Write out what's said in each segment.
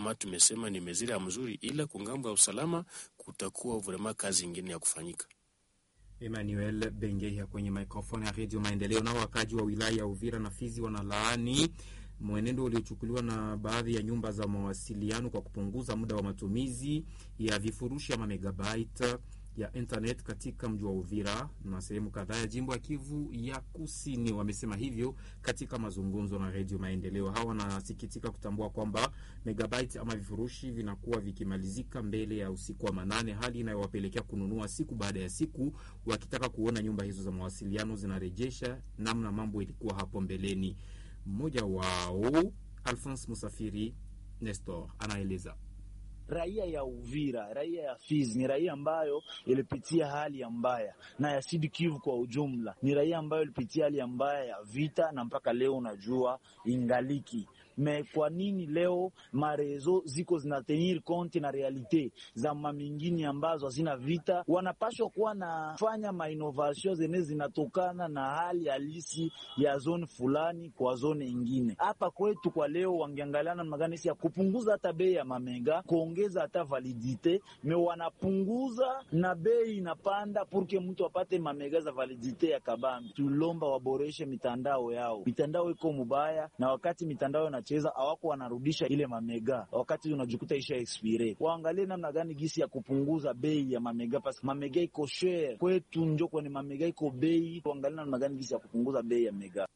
kama tumesema ni mezira ya mzuri, ila kungambo ya usalama kutakuwa vrema kazi ingine ya kufanyika. Emmanuel Bengeya kwenye mikrofoni ya Redio Maendeleo. Nao wakaji wa wilaya ya Uvira na Fizi wanalaani mwenendo uliochukuliwa na baadhi ya nyumba za mawasiliano kwa kupunguza muda wa matumizi ya vifurushi ama megabyte ya internet katika mji wa Uvira na sehemu kadhaa ya jimbo ya Kivu ya Kusini. Wamesema hivyo katika mazungumzo na Redio Maendeleo. Hawa wanasikitika kutambua kwamba megabyte ama vifurushi vinakuwa vikimalizika mbele ya usiku wa manane, hali inayowapelekea kununua siku baada ya siku, wakitaka kuona nyumba hizo za mawasiliano zinarejesha namna mambo ilikuwa hapo mbeleni. Mmoja wao Alphonse Musafiri Nestor anaeleza. Raia ya Uvira, raia ya Fizi ni raia ambayo ilipitia hali ya mbaya, na ya Sud Kivu kwa ujumla ni raia ambayo ilipitia hali ya mbaya ya vita, na mpaka leo unajua ingaliki me kwa nini leo marezo ziko zinatenir konti na realite za mamingini ambazo hazina vita? Wanapashwa kuwa nafanya mainovation zenye zinatokana na hali halisi ya zone fulani kwa zone ingine. Hapa kwetu kwa leo wangeangaliana namna gani ya kupunguza hata bei ya mamega, kuongeza hata validite, me wanapunguza na bei inapanda purke mtu apate mamega za validite ya kabambi. Tulomba waboreshe mitandao yao, mitandao iko mubaya, na wakati mitandao na cheza awako wanarudisha ile mamega wakati unajikuta isha expire. Waangalie namna gani gisi ya kupunguza bei ya mamega, pasi mamega iko share kwetu njo kwenye mamega iko bei. Waangalie namna gani gisi ya kupunguza bei ya mega.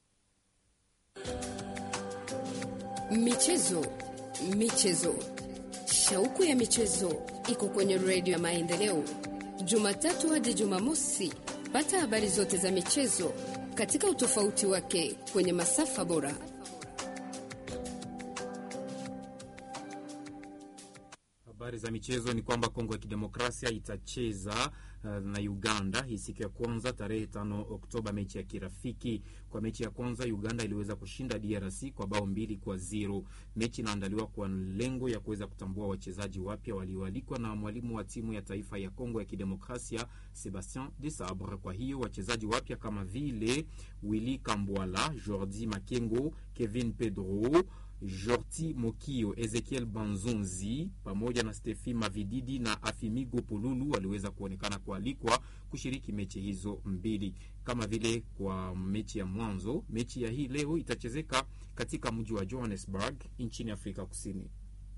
Michezo, michezo, shauku ya michezo iko kwenye redio ya Maendeleo, Jumatatu hadi Jumamosi. Pata habari zote za michezo katika utofauti wake kwenye masafa bora. Habari za michezo ni kwamba Kongo ya Kidemokrasia itacheza uh, na Uganda hii siku ya kwanza tarehe tano Oktoba, mechi ya kirafiki. Kwa mechi ya kwanza Uganda iliweza kushinda DRC kwa bao mbili kwa zero. Mechi inaandaliwa kwa lengo ya kuweza kutambua wachezaji wapya walioalikwa na mwalimu wa timu ya taifa ya Kongo ya Kidemokrasia Sebastien Desabre. Kwa hiyo wachezaji wapya kama vile Willy Kambwala, Jordi Makengo, Kevin Pedro Jorti Mokio, Ezekiel Banzonzi pamoja na Stefi Mavididi na Afimigo Pululu waliweza kuonekana kualikwa kushiriki mechi hizo mbili. Kama vile kwa mechi ya mwanzo, mechi ya hii leo itachezeka katika mji wa Johannesburg nchini Afrika Kusini.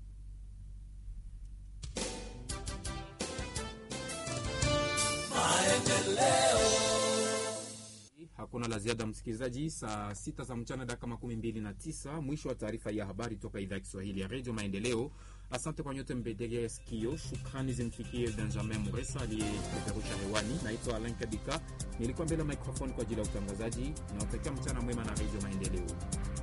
Hakuna la ziada msikilizaji. Saa sita za mchana dakika makumi mbili na tisa mwisho wa taarifa ya habari toka idhaa ya Kiswahili ya redio Maendeleo. Asante kwa nyote mbedegea sikio. Shukrani zimfikie Benjamin Muresa aliyepeperusha hewani. Naitwa Alain Kadika, nilikuwa mbele ya microphone kwa ajili ya utangazaji. Nawatakia mchana mwema na redio Maendeleo.